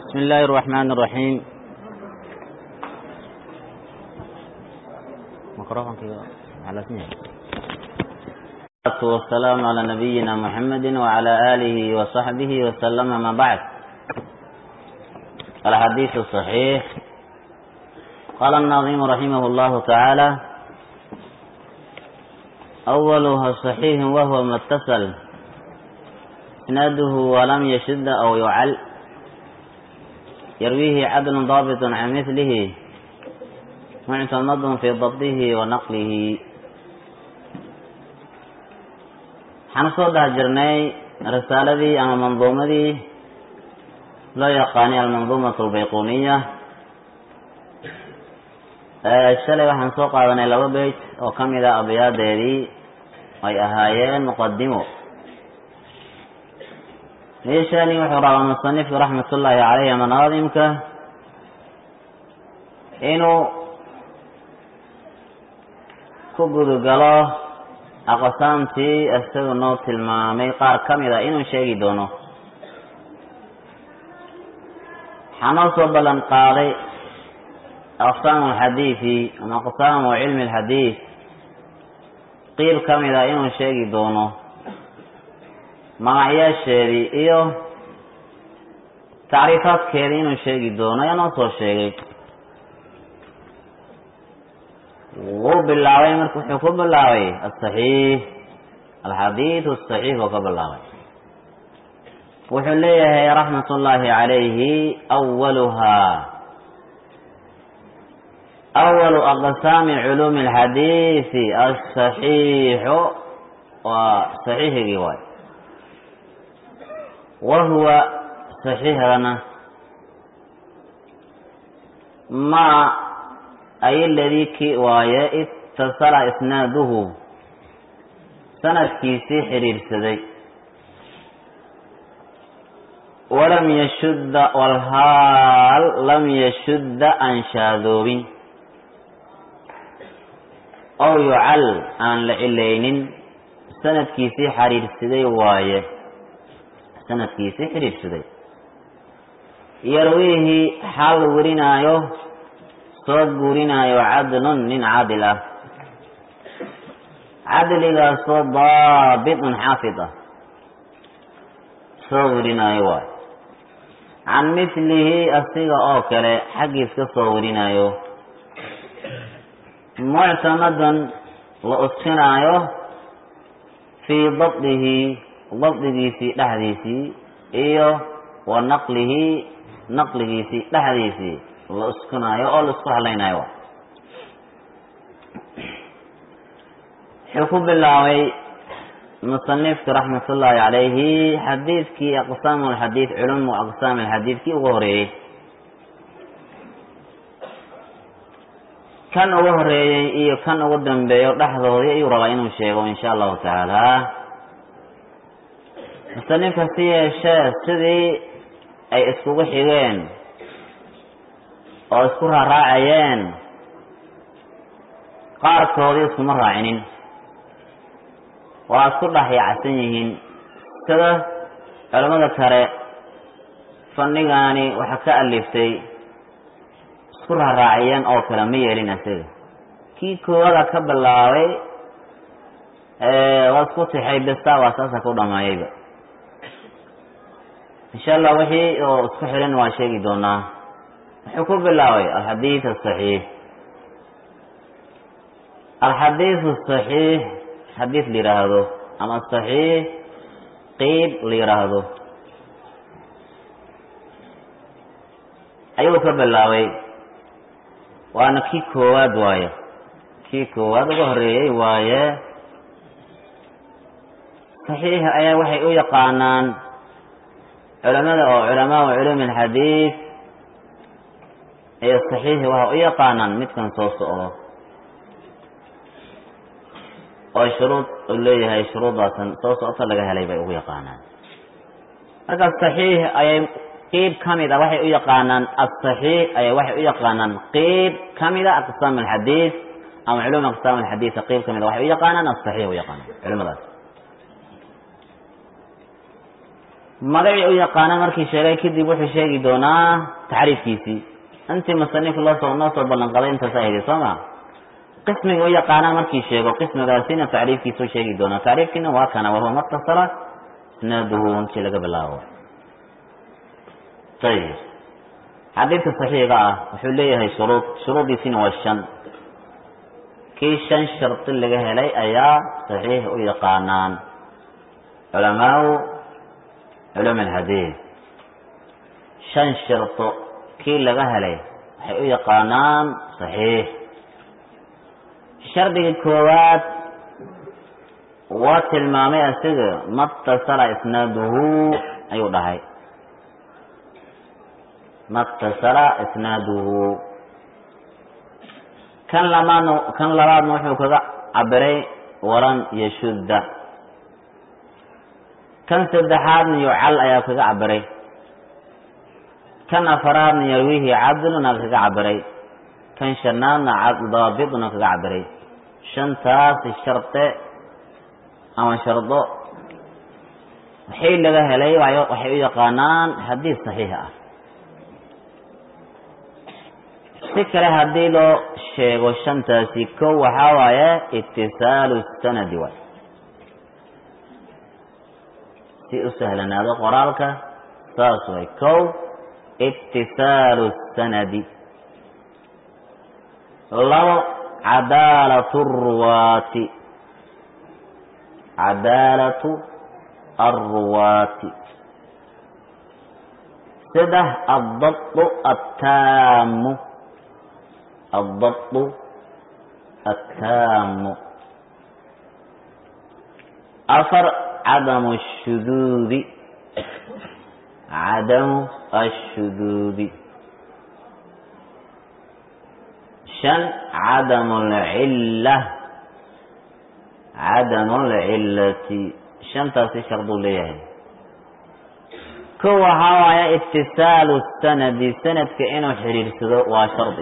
بسم الله الرحمن الرحيم ميكروفون كده على اسمه والسلام على نبينا محمد وعلى آله وصحبه وسلم ما بعد الحديث الصحيح قال النظيم رحمه الله تعالى أولها صحيح وهو ما اتصل إسناده ولم يشد أو يعل يرويه عدل ضابط عن مثله معتمد في ضبطه ونقله waxaan soo dhex jirnay risaaladii ama manduumadii loo yaqaanay almanduumatu albayquniya shalay waxaan soo qaadanay laba beyt oo ka mid a abyaadeedii ay ahaayeen muqadimo meeshani wuxuu rabaa musanifku raxmat ullaahi caleyhi ama naadimka inuu ku gudugalo aqsaamtii isaga noo tilmaamay qaar ka mid a inuu sheegi doono waxaa noo soo ballan qaaday aqsaamu alxadiidi ama aqsaamu cilmi alxadiid qiib ka mid a inuu sheegi doono magacyaasheedii iyo tacriifaadkeedii inuu sheegi doono ayaa noo soo sheegay wuu bilaabay marka wuxuu ku bilaabay asaxiix alxadiidu asaxiix buu ka bilaabay wuxuu leeyahay raxmat ullaahi calayhi awaluhaa awalu aqsaami culuumi alxadiidi asaxiixu waa saxiixigii waay wa huwa saxiixdana ma ay ladii ki waaye itasala isnaaduhu sanadkiisii xidhiidhsaday walam yashudda walhaal lam yashudda aan shaadoobin ow yucal aan la cilaynin sanadkiisii xidhiidhsaday waaye sanadkiisii xidhiidhsaday yarwiihi xaal werinaayo soo guurinaayo cadlun nin cadil ah cadligaasoo daabitun xaafid ah soo werinaayo waay can mithlihi asiga oo kale xaggiis ka soo werinaayo muctamadan la uskinaayo fii dabdihi dabdigiisii dhexdiisii iyo wa naqlihi naqligiisii dhexdiisii la uskunaayo oo la isku hadlaynayo wuxuu ku bilaabay musanifku raxmat ullaahi calayhi xadiidkii aqsaamu alxadiid culumu aqsaam alxadiidkii ugu horeeyey kan ugu horeeyey iyo kan ugu dambeeyo dhexdoodii ayuu rabaa inuu sheego insha allahu tacaala musanifka si yeeshee sidii ay iskugu xigeen oo isku raaraacayeen qaarkoodii iskuma raacinin waa isku dhex yaacsan yihiin sida culamada kale fannigaani waxa ka aliftay isku raaraaciyeen oo kale ma yeelin isaga kii koowada ka bilaabay waa isku tixay besta waa saasa ku dhamaayayba insha allah wixii oo isku xiran waa sheegi doonaa wuxuu ku bilaabay alxadiid asaxiix alxadiid asaxiix xadiid la yidhaahdo ama asaxiix qiib la yidhaahdo ayuu ka bilaabay waana kii koowaad waaye kii koowaad uga horeeyey waaye saxiix ayaa waxay u yaqaanaan culamada oo culamaau culuumi alxadiid iyo saxiixi waxa u yaqaanaan midkan soo socdo oo shuruud uu leeyahay shuruudaasan soo socota laga helay bay ugu yaqaanaan marka saxiix ayay qiib ka mid a waxay u yaqaanaan asaxiix ayay waxay u yaqaanaan qiib ka mida aqsaam alxadiid ama culum aqsaam alxadiida qiib ka mid a waxay u yaqaanaan asaxiix u yaqaanaan culimadaas magacii u yaqaana markii sheegay kadib wuxuu sheegi doonaa taxriifkiisii intii musanifka loosoo noo soo ballan qaday intaas ahaydi soo ma qismiga u yaqaana markii sheego qismigaasina tacriifkiisu sheegi doonaa tacriifkiina waa kana wahuwa matasala isnaaduhu intii laga bilaabo ayib xadiidka saxiiga ah wuxuu leeyahay shuruud shuruudiisina waa shan kii shan shardi laga helay ayaa saxiix u yaqaanaan culamaau culum alxadiid shan shardo kii laga helay waxay u yaqaanaan saxiix shardiga koowaad waa tilmaamay asiga matasala isnaaduhu ayuu dhahay matasala isnaaduhu kan labaadna kan labaadna wuxuu kaga cabiray walan yashudda kan saddexaadna yucal ayaa kaga cabiray kan afaraadna yarwihi cadluna kaga cabiray kan shanaadna daabidna kaga cabiray shantaasi sharde ama shardo waxay laga helay waxay u yaqaanaan xadiis saxiix ah si kale haddii loo sheego shantaasi kow waxaa waaye itisaalu sanadi waay si u sahlanaado qoraalka saas way kow itisaalu sanadi labo cadaalatu ruwaati cadaalatu alruwaati saddex addabtu attaamu addabtu attaamu afar cadamu ashuduudi cadamu ashuduudi shan cadamu alcilla cadamu alcillati shantaasi sharduu leeyahay ko waxaa waaya itisaalu sanadi sanadka inuu xiriirsado waa shardi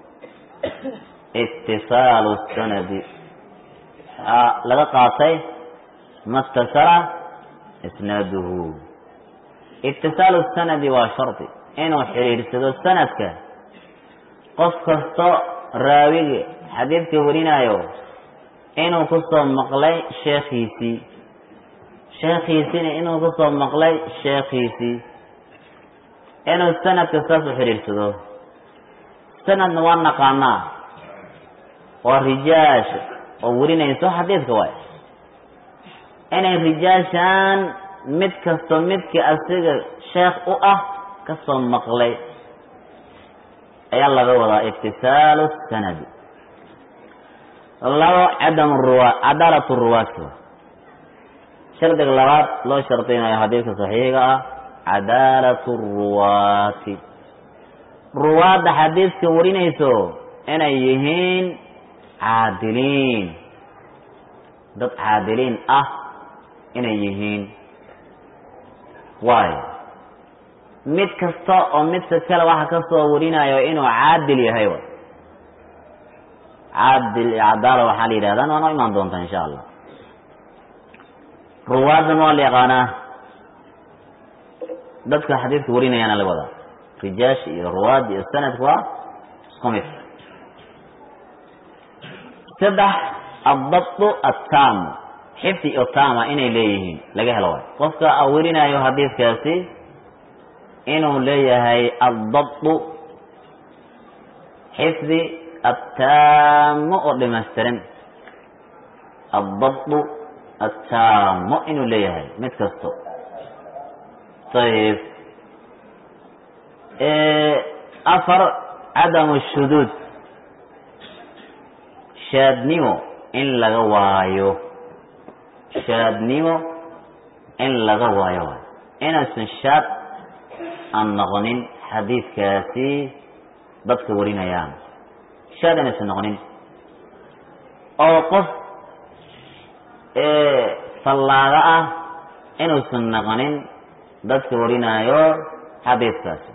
itisaalu sanadi laga qaatay matasala isnaaduhu itisaalu sanadi waa shardi inuu xiriirsado sanadka qof kasto raawiga xadiidka warinaayo inuu kusoo maqlay sheekhiisii sheekhiisiina inuu kusoo maqlay sheekhiisii inuu sanadka saas u xidhiirsado sanadna waa naqaanaa waa rijaasha oo warinayso xadiidka waay inay rijaashaan mid kasto midka asiga sheekh u ah kasoo maqlay ayaa laga wadaa itisaalu sanadi labo cadam ruwa cadaalatu ruwaadka shardiga labaad loo shardinayo xadiidka saxiiga ah cadaalatu ruwaati ruwaadda xadiidka warinayso inay yihiin caadiliin dad caadiliin ah inay yihiin waayo mid kasta oo midka kale waxa ka soo warinayo inuu caadil yahay way caadil iyo cadaala waxaa la yidhahdaan waa noo imaan doontaa insha allah ruwaadan waa la yaqaanaa dadka xadiidka warinayaana la wadaa rijaasha iyo ruwaad iyo sanadka waa isku mid saddex addabtu attaamu xifdi iyo taama inay leeyihiin laga helo waay qofka a werinayo xadiidkaasi inuu leeyahay addabtu xifdi attaamu oo dhimaystiran addabtu attaamo inuu leeyahay mid kasto ayib afar cadamu shuduud shaadnimo in laga waayo shaadnimo in laga waayo waay inaysan shaad aan noqonin xadiidkaasi dadka warinayaan shaad inaysan noqonin oo qof fallaaga ah inuusan noqonin dadka warinaayo xadiidkaasi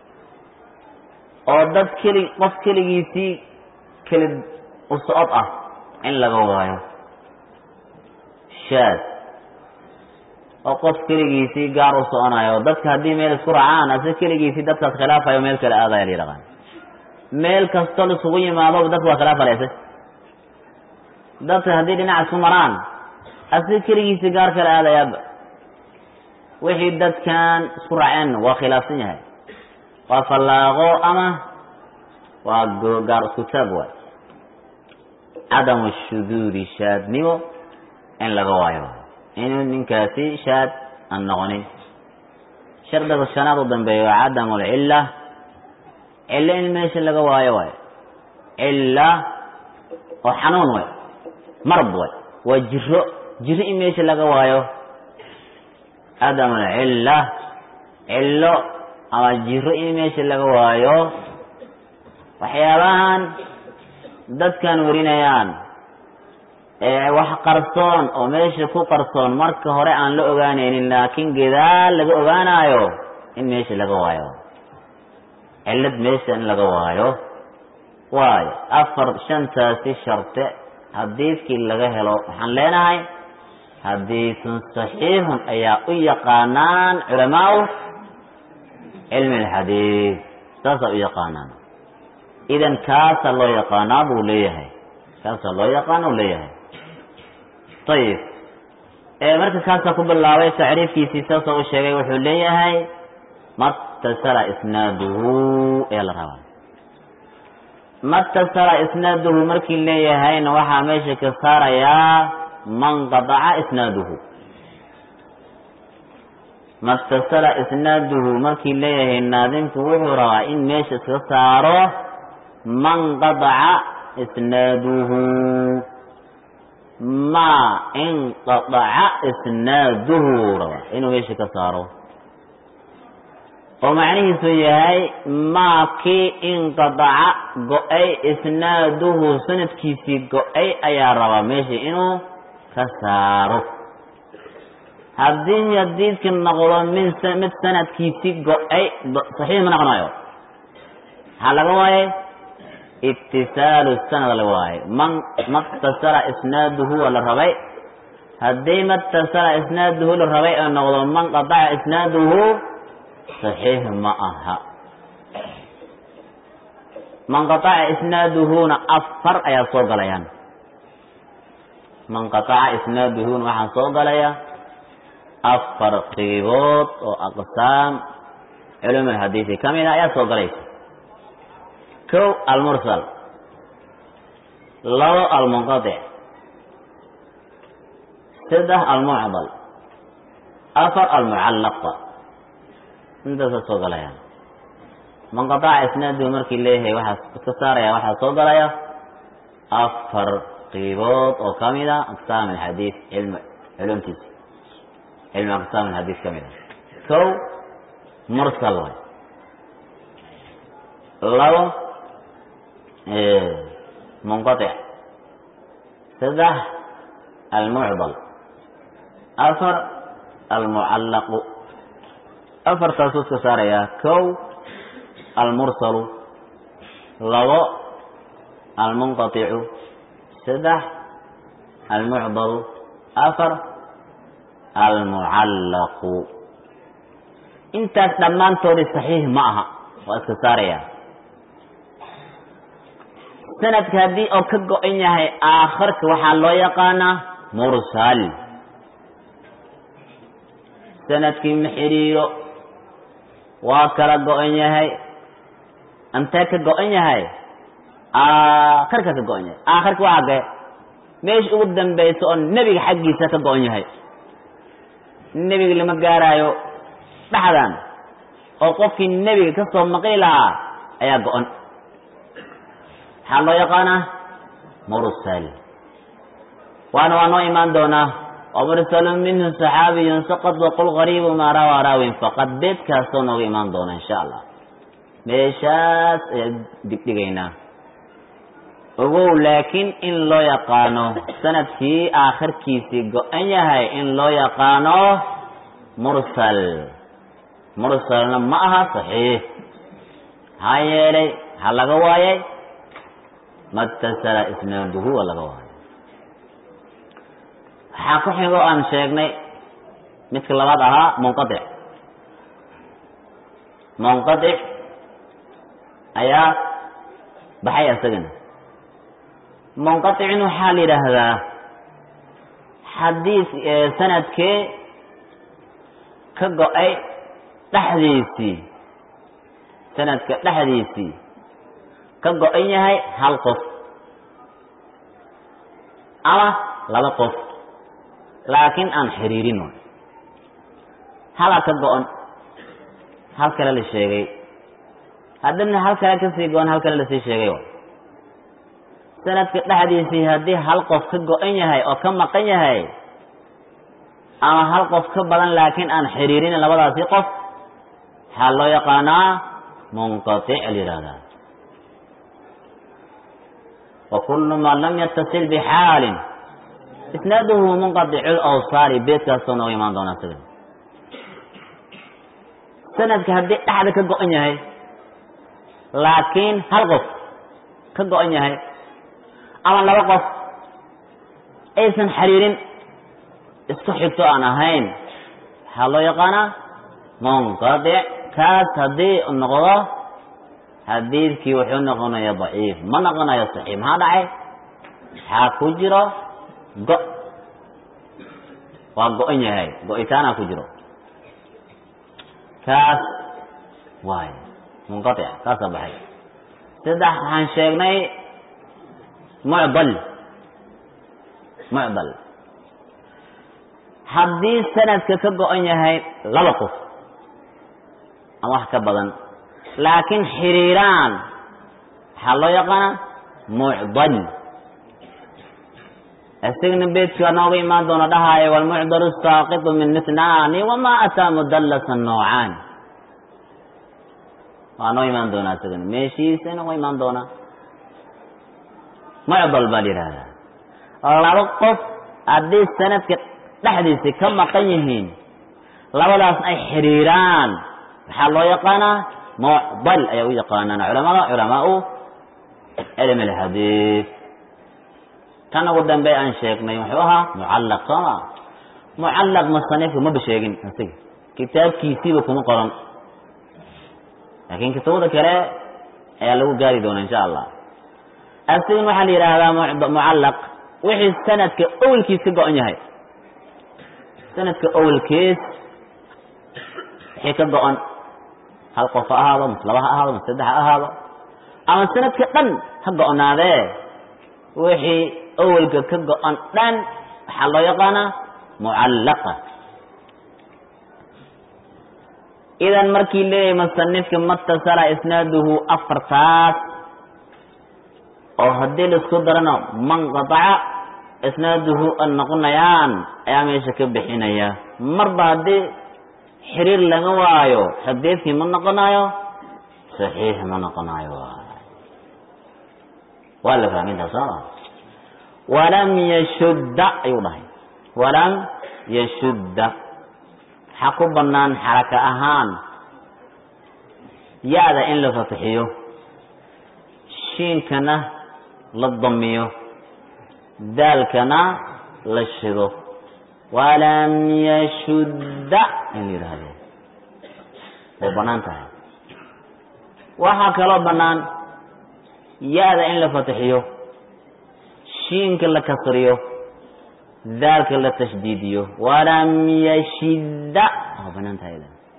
oo dad keli qof keligiisii keli u socod ah in laga waayo shaad oo qof keligiisii gaar u soconayo dadka haddii meel isku raacaan ase keligiisii dadkaas khilaafayo meel kale aadaya la yidhaqaan meel kastoo la isugu yimaado dadka waa khilaaf aleyse dadka haddii dhinac isku maraan ase keligiisii gaar kale aadayaaba wixii dadkan isku raaceen waa khilaafsan yahay waa fallaaqo ama waa gaar isku taag waay cadamu shuduudi shaadnimo in laga waayo inuu ninkaasi shaad aan noqonin shardiga shanaad u dambeeya waa cadamu lcilla cillo in meesha laga waayo waay cilla oo xanuun way marad way waa jiro jiro in meesha laga waayo cadamu lcilla cillo ama jiro in meesha laga waayo waxyaabahan dadkan warinayaan ee wax qarsoon oo meesha ku qarsoon marka hore aan la ogaanaynin laakiin gadaal laga ogaanayo in meesha laga waayo cillad meesha in laga waayo waayo afar shantaasi sharte hadiidkii laga helo waxaan leenahay hadiisun saxiixun ayaa u yaqaanaan culamaau cilmi alxadiid saasaa u yaqaanaan idan kaasaa loo yaqaanaa buu leeyahay kaasaa loo yaqaana u leeyahay ayib marka kaasaa ku bilaabay tacriifkiisii saasoo u sheegay wuxuu leeyahay matasala isnaaduhu ayaa la rabaa matasala isnaaduhu markii leeyahayna waxaa meesha ka saarayaa man qadaca isnaaduhu matasala isnaaduhu markii leeyahay naadimku wuxuu rabaa in meesha iska saaro man qadaca isnaaduhu ma inqadaca isnaaduhu rabaa inuu meesha ka saaro oo macnihiisu yahay maa kii inqadaca go-ay isnaaduhu sanadkiisii go-ay ayaa rabaa meesha inuu ka saaro haddii hadiidka noqdo min mid sanadkiisii go-ay saxiix ma noqonayo maxaa laga waayay itisaalu sanad laga waayay man matasala isnaaduhu waa la rabay haddii matasala isnaaduhu la rabay oo noqdo man qadaca isnaaduhu saxiix ma aha man qataca isnaaduhuna afar ayaa soo galayaan man qataca isnaaduhuna waxaa soo galaya afar qiibood oo aqsaam culum alxadiisi ka mid a ayaa soo galaysa kow almursal labo almunqatic saddex almucdal afar almucallaqa intaasa soo galayaan manqataca isnaaduhu markii leeyahay waxaa iska saaraya waxaa soo galaya afar qiibood oo ka mid a aqsaam alxadiid cilm culumtiisa cilmi aqsaam alxadiid ka mid a kow mursal way labo munqatic saddex almucdal afar almucallaqu afartaasuu iska saarayaa kow almursalu labo almunqaticu saddex almucdalu afar almucallaqu intaas dhammaantoodii saxiix ma aha waa iska saarayaa sanadka haddii oo ka go-an yahay aakhirka waxaa loo yaqaanaa mursal sanadkii ma xidhiiro waa kala go-an yahay antee ka go-an yahay aakhirka ka go-an yahay aakhirka waa agee meesha ugu dambaysa oo nebiga xaggiisa ka go-an yahay nebiga lama gaaraayo dhexdan oo qofkii nebiga ka soo maqli lahaa ayaa go-an maxaa loo yaqaanaa mursal waana waa noo imaan doonaa ومرسل منه صحابي سقط وقل غريب ما روى راو فقد بيت كاستو نوغ إيمان دونا إن شاء الله meeshaas ayaa digdhigaynaa ogow laakiin in loo yaqaano sanadkii aakhirkiisii go-an yahay in loo yaqaano mursal mursalna ma aha saxiix maxaa yeelay maxaa laga waayay matasala isnaaduhu waa laga waayay waxaa ku xigo aan sheegnay midka labaad ahaa munqadic munqadic ayaa baxay isagana munqaطicin waxaa la yidhaahdaa xadiis sanadkee ka go-ay dhexdiisii sanadka dhexdiisii ka go-an yahay hal qof ama laba qof laakiin aan xiriirin way halaa ka go-an hal kale la sheegay haddana hal kale kasii go-an hal kale lasii sheegay way sanadka dhexdiisii haddii hal qof ka go-an yahay oo ka maqan yahay ama hal qof ka badan laakiin aan xiriirin labadaasi qof waxaa loo yaqaanaa munqatic la yihahdaa wa kullu man lam yatasil bixaalin isnaaduhu munqadicu lawsaali beedkaasoo nooga imaan doonaa isaga sanadka haddii dhexda ka go-an yahay laakiin hal qof ka go-an yahay ama laba qof aysan xiriirin isku xigto aan ahayn waxaa loo yaqaanaa munqadic kaas haddii noqdo xadiidkii wuxuu noqonaya daciif ma noqonayo saxiix maxaa dhacay waxaa ku jiro go waa go-an yahay go-itaanaa ku jiro kaas waay munqaic kaasa baxay saddex waxaan sheegnay mucdal mucdal haddii sanadka ka go-an yahay laba qof ama wax ka badan laakiin xiriiraan waxaa loo yaqaana mucdal isagna beedka nooga imaan doona dhahaayo walmucdalu saaqitu min itnaani wamaa ataa mudallasa noocaani waa noo imaan doonaa isagana meeshiisa nooga imaan doonaa mucdal baa la yidhaahdaa laba qof haddii sanadka dhexdiisa ka maqan yihiin labadaas ay xiriiraan waxaa loo yaqaanaa mucdal ayaa u yaqaanaan culamada culamaau cilm alxadiid kan ugu dambe aan sheegnay wuxuu ahaa mucallaq soo ma mucallaq musanifka maba sheegin asiga kitaabkiisiiba kuma qoran laakiin kitubada kale ayaa lagu gaari doona insha allah asigan waxaa la yidhaahdaa mucallaq wixii sanadka awelkiis ka go-an yahay sanadka awelkiis wixii ka go-an hal qof ha ahaado mas laba ha ahaado mas saddex ha ahaado ama sanadka dhan ha go-naadee wixii awelka ka go-an dhan waxaa loo yaqaanaa mucallaqa idan markii leeyahay musanifka matasala isnaaduhu afartaas oo haddii laisku darana manqataca isnaaduhu an noqonayaan ayaa meesha ka bixinaya marba haddii xiriir laga waayo xadiidkii ma noqonayo saxiix ma noqonayo waa la fahmay intaas sooma walam yashudda ayuu dhahay walam yashudda waxaa ku bannaan xaraka ahaan ya-da in la fatixiyo shiinkana la damiyo daalkana la shido walam yashudda in la yidhaahdo way bannaan tahay waxaa kaloo bannaan ya-da in la fatixiyo shiinka la kasriyo daalka la tashdiidiyo walam yashidda waa banaan tahay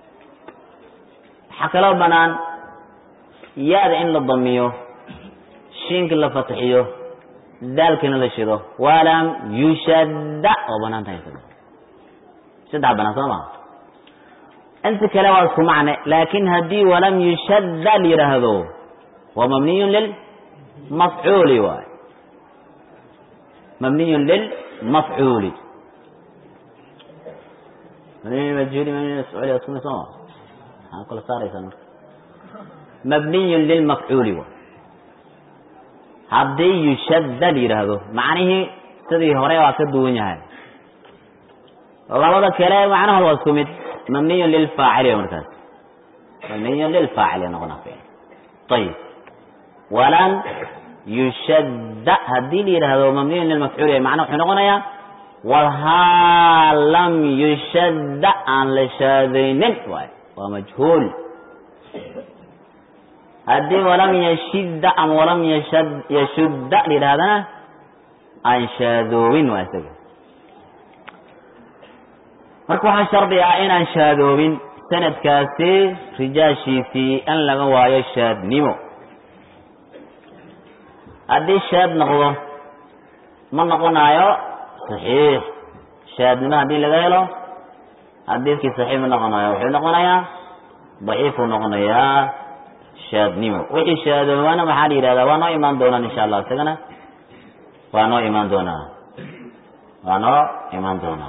waxaa kaloo bannaan ya-da in la damiyo shiinka la fatixiyo daalkana la shido walam yushadda waa banaan tahay saddex banaan soo maa inta kale waa isku macne laakin haddii walam yushadda la yidhaahdo waa mabniyun lilmafcuuli waay mabniyun lilmafcuuli maxaa kala saaraysaa marka mabniyun lilmafcuuli waay haddii yushadda la yidhaahdo macnihii sidii hore waa ka duwan yahay labada kale macnahooda waa isku mid mabniyun lilfaacili markaas mabniyun lilfaacili noqona ayib walam yushadda haddii la yidhaahdo mabniyun lilmafcuuli macna wuxuu noqonayaa walhaa lam yushadda aan la shaadaynin waay waa majhuul haddii walam yashidda ama walam yashad yashudda la yidhahdana aan shaadoobin waa isaga marka waxaa shardi ah inaan shaadoobin sanadkaasi rijaashiisii in laga waayo shaadnimo haddii shaad noqdo ma noqonayo saxiix shaadnimo haddii laga helo xadiidkii saxiix ma noqonayo wuxuu noqonayaa daciifuu noqonayaa shaadnimo wixii shaadoobana maxaa la yidhahdaa waa noo imaan doonaan insha allah isagana waa noo imaan doonaa waa noo imaan doonaa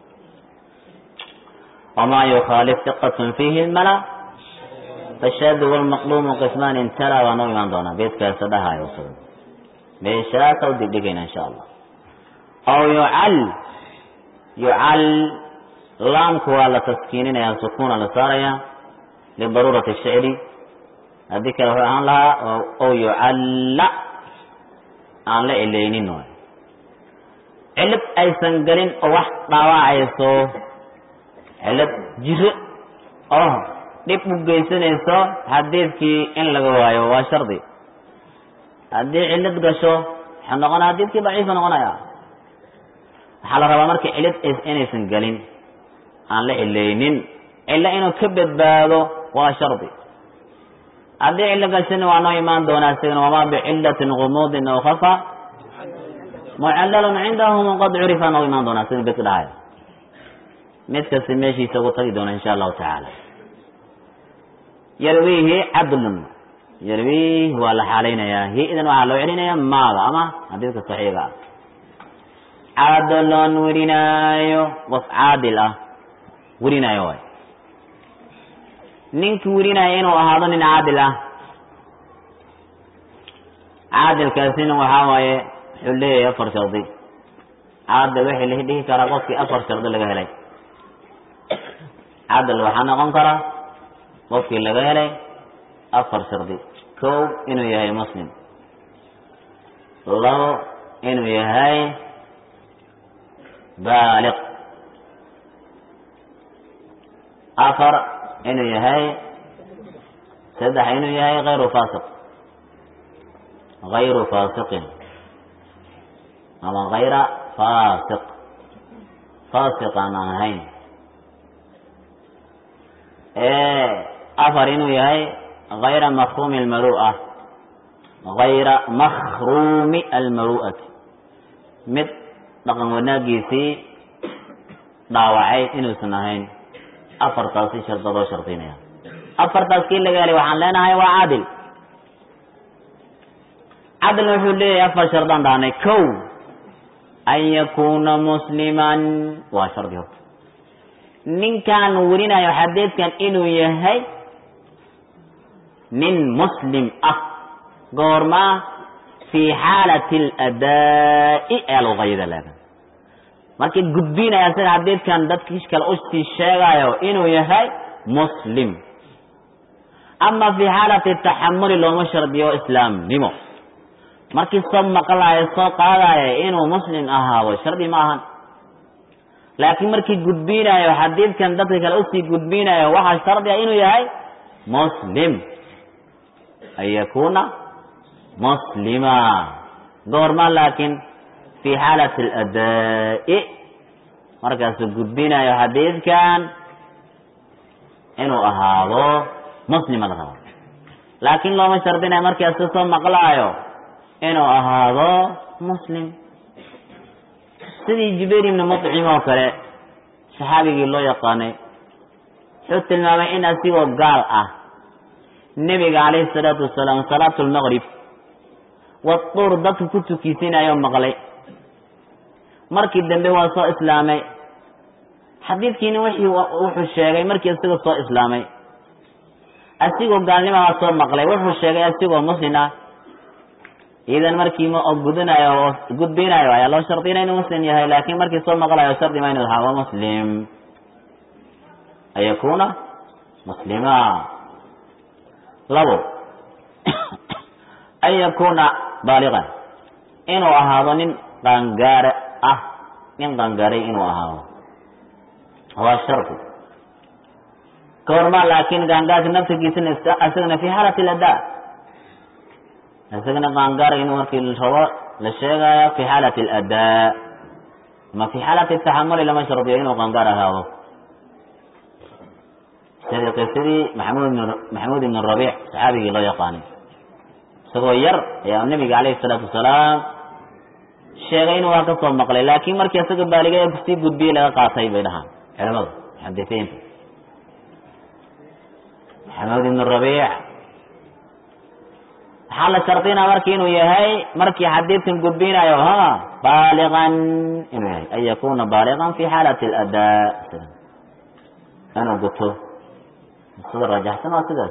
وما يخالف ثقة فيه الملا فالشاذ والمقلوم قسمان تلا ونو إيمان دونا بيت كاسدها يوصل بيشاك أو دقيقين إن شاء الله أو يعل يعل لام كوالا تسكينين يا سكون على ساريا لضرورة الشعر هذيك عن لها أو يعل عن لا إلينين علب أي سنقلين أو واحد ضواعيسو cilad jiro oo dhib u geysanayso xadiidkii in laga waayo waa shardi haddii cilad gasho waxaa noqonaya xadiidkii daciifa noqonaya waxaa la rabaa marka cilad inaysan gelin aan la cilaynin cilo inuu ka badbaado waa shardi haddii cilo gashana waa noo imaan doonaa isagana wamaa bicilatin gumuudin aw khafa mucallalun cindahum qad curifa noo imaan doonaa sida bedka dhahaya mid kasta meeshiisa ugu tagi doona insha allahu tacaala yarwiihi cadlun yarwiihi waa la xaalaynayaa hi idan waxaa loo celinaya maada ama xadiidka saxiiga ah cadlon werinaayo qof caadil ah werinaayo waay ninkii werinaayo inuu ahaado nin caadil ah caadilkaasina waxaa waaye wuxuu leeyahay afar shardi caadil waxay la dhihi karaa qofkii afar shardi laga helay cadal waxaa noqon karaa qofkii laga helay afar shardi kow inuu yahay muslim labo inuu yahay baaliq afar inuu yahay saddex inuu yahay hayru faasiq hayru faasiqin ama hayra faasiq faasiq aan aan ahayn afar inuu yahay hayra mafhumi almaru'a hayra makhruumi almaru'ati mid dhaqan wanaagiisii dhaawacay inuusan ahayn afartaasi shardadoo shardinaya afartaas kii laga helay waxaan leenahay waa caadil cadilna wuxuu leeyahay afar shardaan dhahnay kow an yakuuna musliman waa shardi horta ninkaan werinayo xadiidkan inuu yahay nin muslim ah goormaa fii xaalati aladaa'i ayaa lagu qayida leedan markii gudbinaya sida xadiidkan dadkii kale usii sheegayo inuu yahay muslim ama fii xaalati taxamuli looma shardiyo islaamnimo markii soo maqlayo soo qaadayo inuu muslim ahaado shardi ma ahan laakiin markii gudbinayo xadiidkan dadka kale usii gudbinayo waxaa shardi ah inuu yahay muslim an yakuuna muslima goorma laakiin fii xaalati aladaa'i markaasuu gudbinayo xadiidkan inuu ahaado muslima la rabo laakiin looma shardinayo markaasu soo maqlaayo inuu ahaado muslim sidii jubayr ibni mucim oo kale saxaabigii loo yaqaanay wuxuu tilmaamay in asigoo gaal ah nebiga calayhi salaatu wasalaam salaatu lmaqrib waduur dadka ku tukiisinayo maqlay markii dambe waa soo islaamay xadiidkiina wixii wuxuu sheegay markii isagoo soo islaamay asigoo gaalnimahaa soo maqlay wuxuu sheegay asigoo muslim ah idan markii ma gudanayo oo gudbinayo ayaa loo shardinaya inuu muslim yahay laakiin markii soo maqlayo shardi ma inuu ahaa waa muslim an yakuuna muslima labo an yakuuna baaliqan inuu ahaado nin qaangaare ah nin qangaaray inuu ahaado waa shardi kahormaa laakiin gaangaarka naftigiisana isagana fi xaalati ladaa isagana qaangaar inuu markii rabo la sheegaayo fi xaalati aladaa ama fi xaalati taxamuli lama shardiyo inuu qaangaar ahaado sidii qisadii maxamud maxamuud ibn rabiic saxaabigii loo yaqaanay isagoo yar ayaa nabiga calayhi salaatu wasalaam sheegay inuu waa ka soo maqlay laakiin markii isaga baaliga sii gudbiyey laga qaatay bay dhahaan culamadu muxadisiinta maxamuud ibn rabiic waxaa la shardinaa marki inuu yahay markii xadiidkan gudbinayo ha baaligan inuu yahay an yakuna baaligan fi xaalati aladaa inuu guto sida rajaxsan waa sidaas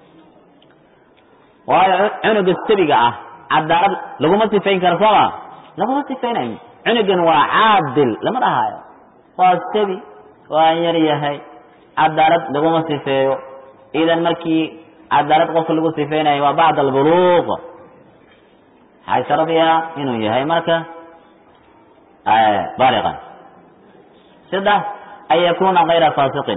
waayo cunuga sabiga ah cadaalad laguma sifayn karo sooma laguma sifaynayo cunugan waa caadil lama dhahaayo waa sabi waa yar yahay cadaalad laguma sifeeyo idan markii cadaalad qofka lagu sifeynayo waa bacd albuluuq waxaa shardiya inuu yahay marka baaliqan saddex an yakuna kayra faasiqin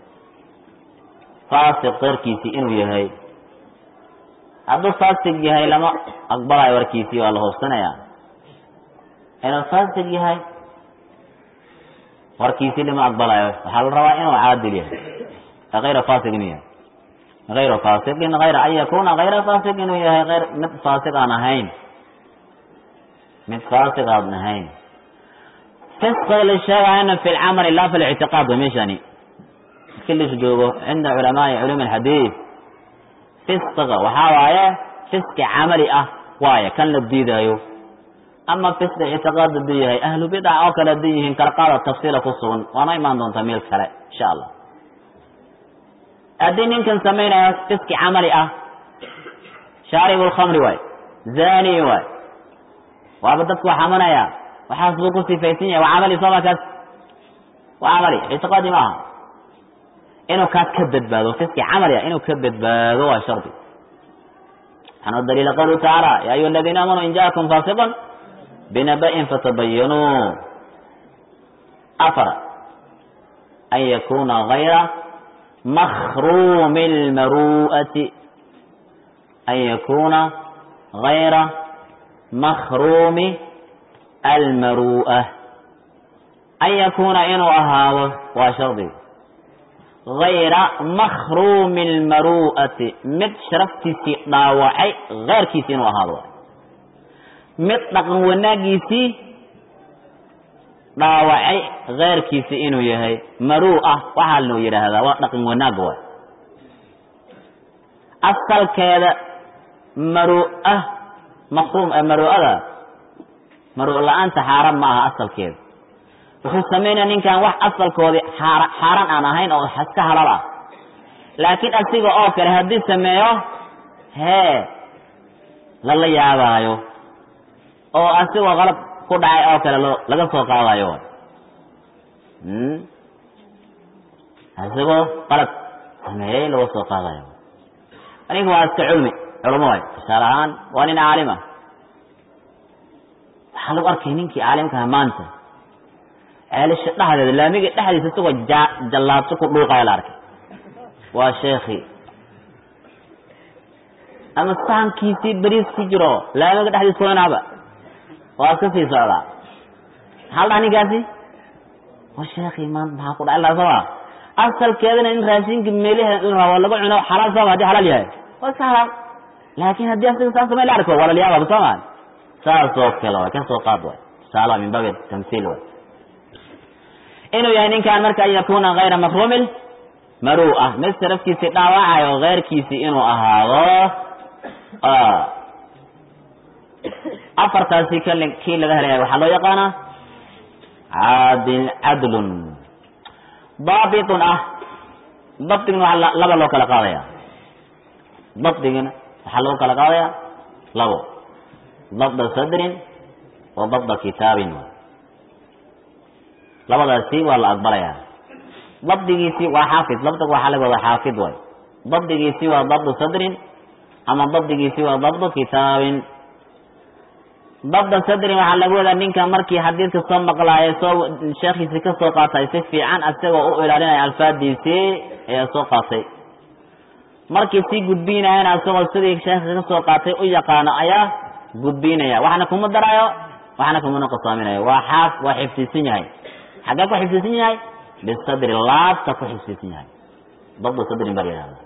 faasiq keyrkiisii inuu yahay hadduu faasiq yahay lama aqbalayo warkiisii waa la hoobsanaya inuu faasiq yahay warkiisii lama aqbalayo waxaa la rabaa inuu caadil yahay kayra faasiq inuu yahay ayra faasiqin ayra an yakuna kayra faasiq inuu yahay ayr mid faasiq aan ahayn mid faasiq aan ahayn fisqiga la sheegayana fi lcamali laa fi lictiqaad wa meeshani markii lis joogo cinda culamaai culum alxadiid fisqiga waxaa waaye fisqi camali ah waaye kan la diidaayo ama fisqi ictiqaad haduu yahay ahlu bidca oo kale haduu yihiin kala qaada tafsiila ku sugan waana imaan doontaa meel kale insha allah haddii ninkan samaynayo fiski camali ah shaaribu lkhamri waay zani waay waaba dadku waa xamanaya waxaas buu ku sifaysan yahay waa camali sooma kaas waa camali ictiqaadi ma aha inuu kaas ka badbaado fiski camali ah inuu ka badbaado waa shardi waxaana daliila qawluhu tacaala ya ayuha aladiina aamanuu in jaakum faasiqun binaba'in fatabayanuu afar an yakuna gayra مخروم المروءة أن يكون غير مخروم المروءة أن يكون إنو أهاو وشرطي غير مخروم المروءة مد شرفتي ضاوعي غير كيسين وهاو مد نقن وناقيسي dhaawacay keyrkiisi inuu yahay maruu ah waxaa loo yidhaahdaa waa dhaqan wanaag waay asalkeeda maruu ah makruum maruu'ada maruu la-aanta xaaraan ma aha asalkeeda wuxuu samaynaya ninkan wax asalkoodii xaara xaaraan aan ahayn oo iska halal ah laakiin asiga oo kale haddii sameeyo hee lala yaabaayo oo asigoo qalab ku dhacay oo kale loo laga soo qaadayo isagoo qalab sameeyey laga soo qaadayo aniga waa iska culmi culamo waay tusaale ahaan waa nin caalima waxaa lagu arkay ninkii caalimkaha maanta ceelisha dhexdeeda laamiga dhexdiisa isagoo ja jallaabso ku dhuuqaya la arkay waa sheekhi ama sahankiisii beriis ku jiro laamiga dhexdiisa kuwanaaba waa iska sii socdaa maxaa la dhaha ninkaasi waa sheekhi maanta maxaa ku dhacay laa sooma asalkeedana in raashinka meelaha in rabo laga cuno xalaal sooma haddii xalaal yahay waa iska xalaal laakin haddii asiga saas samay la arko waa lalyaababa sooma saas oo kale way ka soo qaad way tusaala min baabi tamthiil way inuu yahay ninkan marka an yakuna kayra makruumil maruu'a mid sarafkiisii dhaawacayo keyrkiisii inuu ahaado afartaasi kl kii laga helaya waxaa loo yaqaanaa caadil cadlun daabitun ah dabdigna waa laba loo kala qaadaya dabdigina waxaa loo kala qaadaya labo dabda sadrin wa dabda kitaabin labadaasi waa la aqbalaya dabdigiisi waa xaafid dabdig waxaa laga wada xaafid way dabdigiisi waa dabdu sadrin ama dabdigiisi waa dabdu kitaabin dabda sadri waxaa laga wadaa ninka markii xadiidka soo maqlaaya soo sheekhiisi ka soo qaatay si fiican asagoo u ilaalinaya alfaadiisii ayaa soo qaatay markii sii gudbinayana asagoo sidii sheekha ka soo qaatay u yaqaano ayaa gudbinaya waxna kuma darayo waxna kumana qasaaminayo waa xaaf waa xifdisan yahay xaggee ku xifdisan yahay bisadri laabta ku xifdisan yahay dabdu sadrin baa la yihahda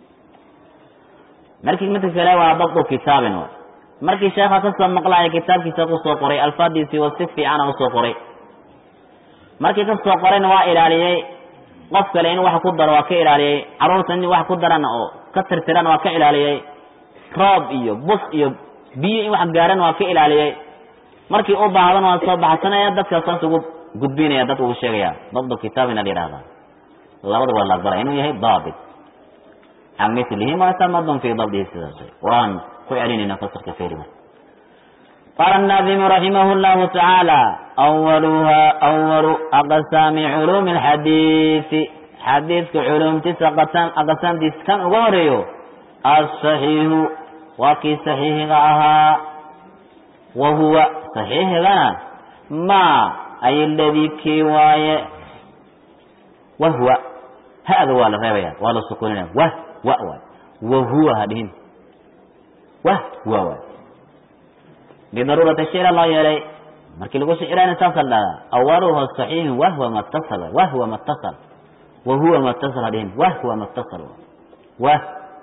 markii midka kale waa dabdu kitaabin markii sheekha ka soo maqlaya kitaabkiisa kusoo qoray alfaadiisii waa si fiicana usoo qoray markii ka soo qorayna waa ilaaliyey qof kale in wax ku daro waa ka ilaaliyey carruurta in wax ku daran oo ka tirtiran waa ka ilaaliyey roob iyo bus iyo biyo in wax gaaran waa ka ilaaliyey markii u baahdan waa soo baxsanaya dadka saas ugu gudbinaya dad ugu sheegaya dabdu kitaabina la yihahda labada waa la aqbala inuu yahay daabit can milihi ma tamadun fi dabdihi sidaas waan ku celinayna fasirka feerima قال الناظم رحمه الله تعالى أولها أول أقسام علوم الحديث حديث علوم تسع أقسام أقسام ديس كان أغوريو الصحيح وكي صحيح غاها وهو صحيح غانا ما أي الذي كي واي وهو هذا ولا غير ولا سكوننا وه وهو وهو هذه وهو وهو bidaruurati shicra loo yeelay markii lagu shicirayna saasa dhahdaa awaluha saxiixun wahwa matasal wahwa matasal wahuwa matasal hadhihin wahwa matasal wah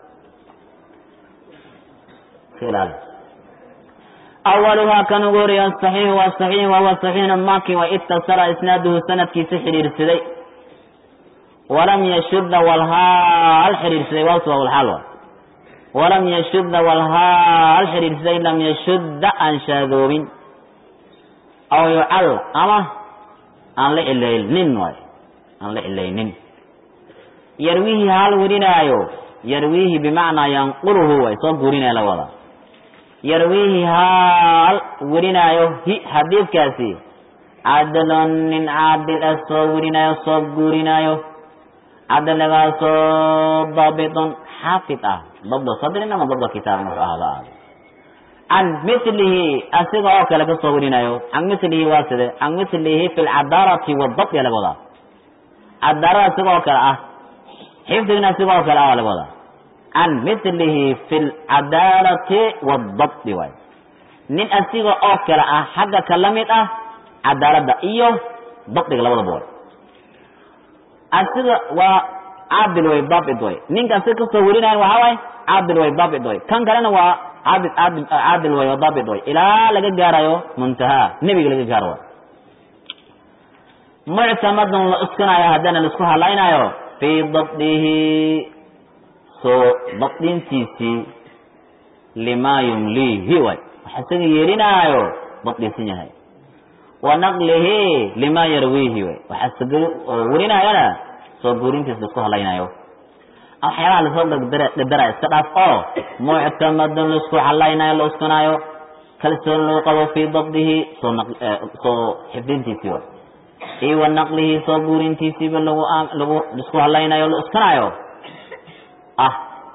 ilaali awaluhaa kan ugu horeeya asaxiixu waa saxiix wahuwa saxiixna maaki wa itasala isnaaduhu sanadkiisa xidhiirsaday walam yashudda walhaal xidhiirsaday waaswa walxaal wa walam yashudda walhaal xidhiirsaday lam yashudda aan shaadoobin aw yucal ama aan la cilaynin waay aan la cilaynin yarwiihi hal warinaayo yarwiihi bimacnaa yanquluhu way soo guurinaya la wada yarwiihi haal warinaayo hi xadiidkaasi cadalon nin caadil ah soo warinaayo soo guurinaayo cadaligaasoo daabitun xaafid ah dabda sadrin ama dabda kitaabin wuxuu ahada aado can milihi asiga oo kale ka soo warinayo can milihi waa side can milihi fi lcadaarati wadabdi laga wadaa cadaarada asiga oo kale ah xifdigna asiga oo kale ah waa laga wadaa can milihi fi lcadaalati wadabdi waay nin asiga oo kale ah xagga ka la mid ah cadaaladda iyo dabdiga labadaba way asiga waa caadil way daabit way ninka asiga kasoo warinayan waxaa waay caadil way daabit way kan kalena waa caadil caadil caadil way oo daabit way ilaa laga gaarayo muntahaa nebiga laga gaaro way muctamadun la uskanayo haddana laisku hadlaynayo fii dabdihi soo dabdintiisii limaa yumliihi way waxa isaga yeelinaayo dabdinsan yahay wa naqlihi limaa yarwiihi way waxa isaga warinayana soo guurintiisa laisku hadlaynayo waxyaabaha lasoo dhadara iska dhaaf oo muctamadun laisku hadlaynayo la uskanaayo kalsoon loo qabo fii dabdihi soo soo xifdintiisii way iyo wa naqlihi soo guurintiisiiba lagu lagu laisku hadlaynayo la uskanaayo ah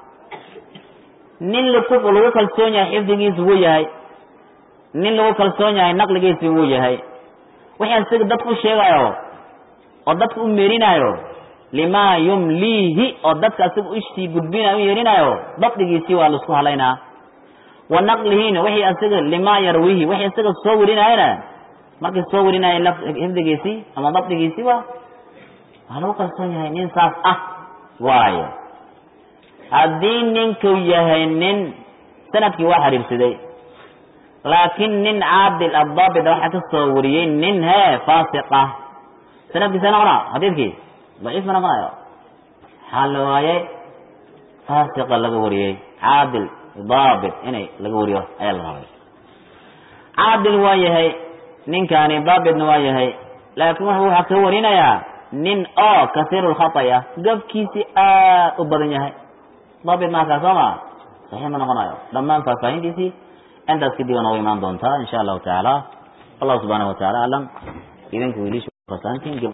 nin laku lagu kalsoon yahay xifdigiisa wuu yahay nin lagu kalsoon yahay naqligiisi wuu yahay wixii isaga dadku u sheegayo oo dadka u meerinaayo limaa yumliihi oo dadka isaga ishii gudbinayo u yeerinayo dabdigiisii waa laisku halaynaa wa naqlihiina wixii isaga limaa yarwiihi wixii isaga soo warinayana markii soo warinaya xifdigiisii ama dabdigiisii waa waa lagu kalsoon yahay nin saas ah waayo haddii ninku yahay nin sanadkii waa xiriirsaday laakiin nin caadil addaabit waxaa ka soo wariyey nin hee faasiq ah sanadkiisa noqona xadiidkii daciif ma noqonayo maxaa la waayey faasiqa laga wariyey caadil daabit inay laga wariyo ayaa la rabay caadil waa yahay ninkaani daabitna waa yahay laakiin wuxuu waxaa ka warinayaa nin oo kasiiru lkhaطay ah gabkiisii aad u badan yahay daabit maakaa soo ma saxiix ma noqonayo dhammaan faahfaahintiisii intaas kadib waa nooga imaan doontaa insha allahu tacaala allah subxaanahu wataala aclam idinku wiilish fasahantiin